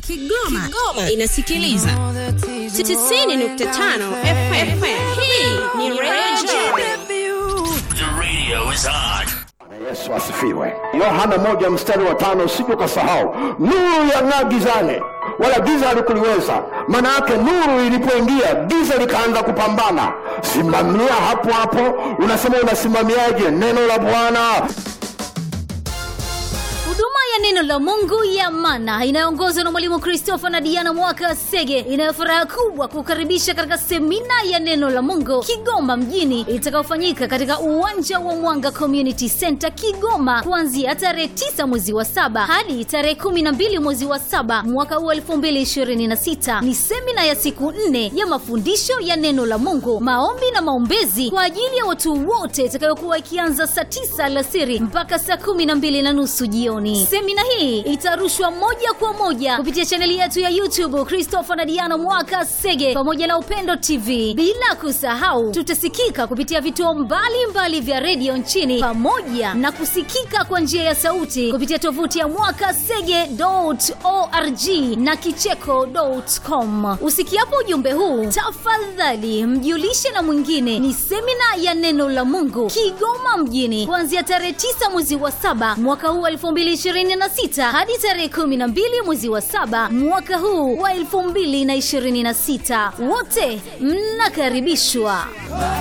Kigoma, Kigoma inasikiliza 90.5 FM. Hii ni Radio The radio is on. Yesu asifiwe. Yohana moja mstari wa tano usije ukasahau, nuru yang'aa gizani, wala giza halikuliweza. Maana yake nuru ilipoingia, giza likaanza kupambana. Simamia hapo hapo. Unasema unasimamiaje neno la Bwana? huduma ya neno la mungu ya mana inayoongozwa na mwalimu christopher na diana mwaka sege inayo furaha kubwa kukaribisha katika semina ya neno la mungu kigoma mjini itakayofanyika katika uwanja wa mwanga community center kigoma kuanzia tarehe 9 mwezi wa saba hadi tarehe 12 mwezi wa saba mwaka huu 2026 ni semina ya siku nne ya mafundisho ya neno la mungu maombi na maombezi kwa ajili ya watu wote itakayokuwa ikianza saa 9 alasiri mpaka saa 12 na nusu jioni semina hii itarushwa moja kwa moja kupitia chaneli yetu ya youtube christopher na diana mwaka sege pamoja na upendo tv bila kusahau tutasikika kupitia vituo mbalimbali vya redio nchini pamoja na kusikika kwa njia ya sauti kupitia tovuti ya mwaka sege org na kicheko.com usikiapo ujumbe huu tafadhali mjulishe na mwingine ni semina ya neno la mungu kigoma mjini kuanzia tarehe 9 mwezi wa saba mwaka huu wa 2026 hadi tarehe 12 mwezi wa saba mwaka huu wa 2026 wote mnakaribishwa